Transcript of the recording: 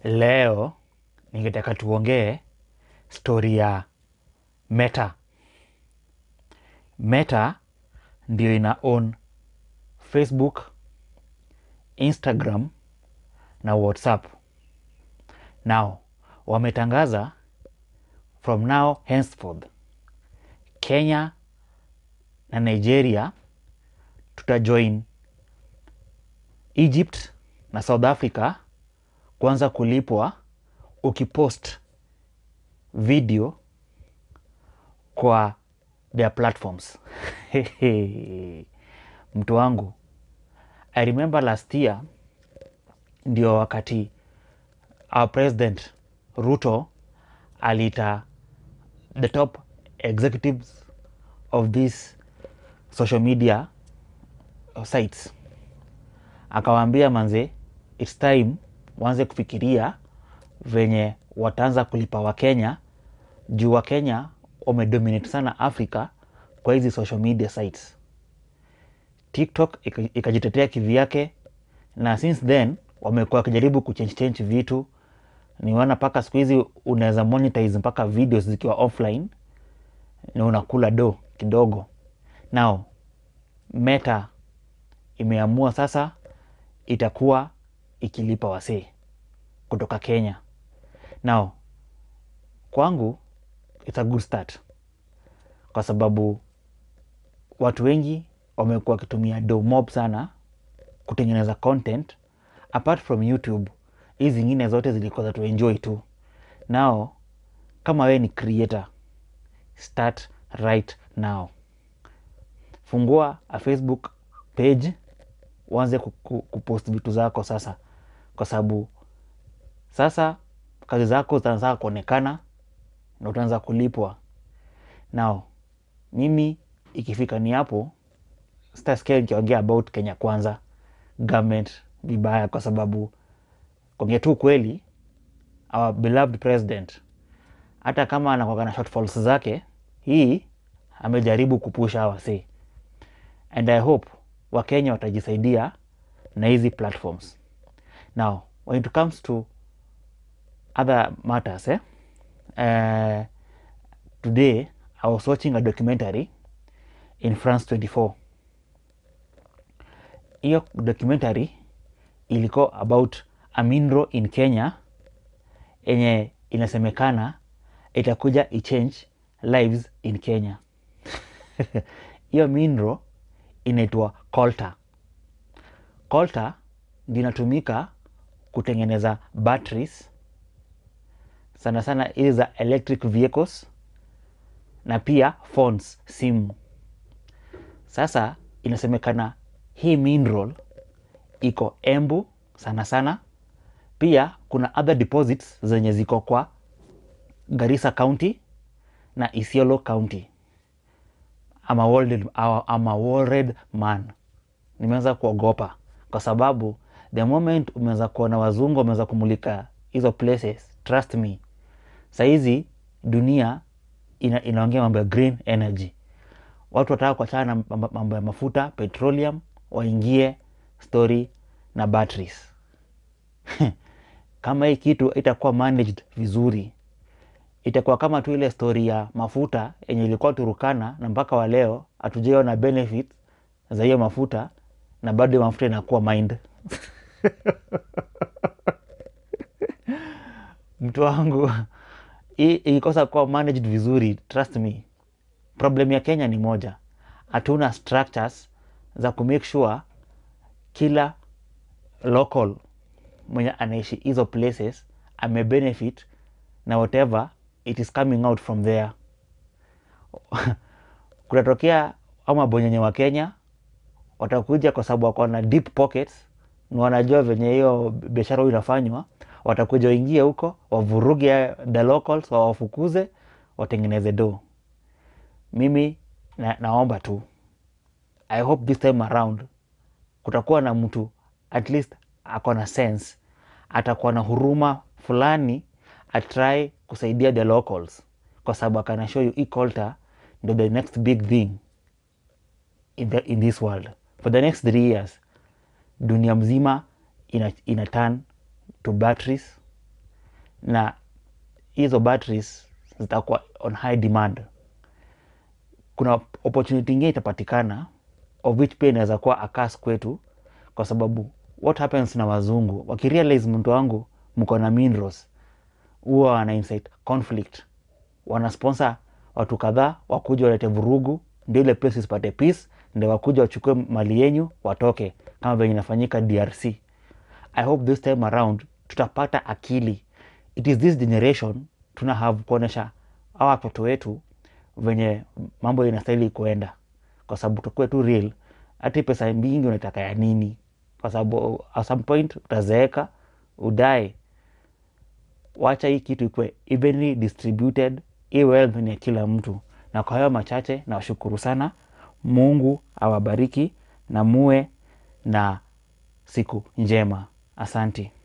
Leo ningetaka tuongee stori ya Meta. Meta ndio ina own Facebook, Instagram na WhatsApp. Now wametangaza from now henceforth Kenya na Nigeria tutajoin Egypt na South Africa kuanza kulipwa ukipost video kwa their platforms. Mtu wangu, I remember last year ndio wakati our president Ruto aliita the top executives of these social media sites, akawaambia manze, it's time waanze kufikiria venye wataanza kulipa Wakenya juu Wakenya wamedominate sana Africa kwa hizi social media sites. TikTok ika- ikajitetea kivyake, na since then wamekuwa wakijaribu kuchange change vitu. Nimeona mpaka siku hizi unaweza monetize mpaka videos zikiwa offline na unakula do kidogo. Now Meta imeamua sasa itakuwa ikilipa wasee kutoka Kenya. Now kwangu it's a good start, kwa sababu watu wengi wamekuwa wakitumia do mob sana kutengeneza content apart from YouTube. Hizi zingine zote zilikuwa za tuenjoy tu. Now kama wewe ni creator, start right now. Fungua a Facebook page uanze ku- ku- kupost vitu zako sasa, kwa sababu sasa kazi zako zitaanza kuonekana na utaanza kulipwa. Now mimi ikifika ni hapo, sitasikia nikiongea about Kenya Kwanza government vibaya, kwa sababu kuongea tu kweli, our beloved president hata kama anakuwa na shortfalls zake, hii amejaribu kupusha wasee, and I hope Wakenya watajisaidia na hizi platforms. Now when it comes to other matters eh? Uh, today I was watching a documentary in France 24. Hiyo documentary ilikuwa about a mineral in Kenya yenye inasemekana itakuja ichange lives in Kenya. Hiyo mineral inaitwa colta. Colta ndio inatumika kutengeneza batteries sana sana hizi za electric vehicles na pia phones, simu. Sasa inasemekana hii mineral iko Embu sana sana, pia kuna other deposits zenye ziko kwa Garissa County na Isiolo County. I'm a worried, I'm a worried man. Nimeanza kuogopa kwa sababu the moment umeanza kuona wazungu wameanza kumulika hizo places, trust me, sahizi dunia ina, inaongea mambo ya green energy. Watu wataka kuachana na mambo- mambo ya mafuta petroleum, waingie story na batteries. Kama hii kitu itakuwa managed vizuri, itakuwa kama tu ile stori ya mafuta yenye ilikuwa Turukana na mpaka wa leo hatujaiona benefit za hiyo mafuta na bado hiyo mafuta inakuwa mind. Mtu wangu, hii ikikosa kuwa managed vizuri, trust me, problem ya Kenya ni moja, hatuna structures za kumake sure kila local mwenye anaishi hizo places amebenefit na whatever it is coming out from there. Kunatokea ama bonyenye wa Kenya watakuja kwa sababu wako na deep pockets na wanajua venye hiyo biashara hiyo inafanywa, watakuja waingie huko wavuruge the locals, wawafukuze, watengeneze do. Mimi na, naomba tu I hope this time around kutakuwa na mtu at least ako na sense, atakuwa na huruma fulani, atry kusaidia the locals, kwa sababu akana show you hii Colta ndio the next big thing in, the, in this world for the next three years dunia mzima ina, ina turn to batteries na hizo batteries zitakuwa on high demand kuna opportunity ingine itapatikana of which pia inaweza kuwa akas kwetu kwa sababu what happens na wazungu wakirealize mtu wangu mko na minerals huwa wana incite conflict wanasponsor watu kadhaa wakuja walete vurugu ndio ile place isipate peace ndio wakuja wachukue mali yenyu watoke kama venye inafanyika drc i hope this time around tutapata akili it is this generation tuna have kuonyesha awa watoto wetu venye mambo inastahili kuenda kwa sababu tukue tu real hati pesa mingi unataka ya nini kwa sababu at some point utazeeka udae wacha hii kitu ikuwe evenly distributed hii wealth ni ya kila mtu na kwa hayo machache nawashukuru sana mungu awabariki na muwe na siku njema asanti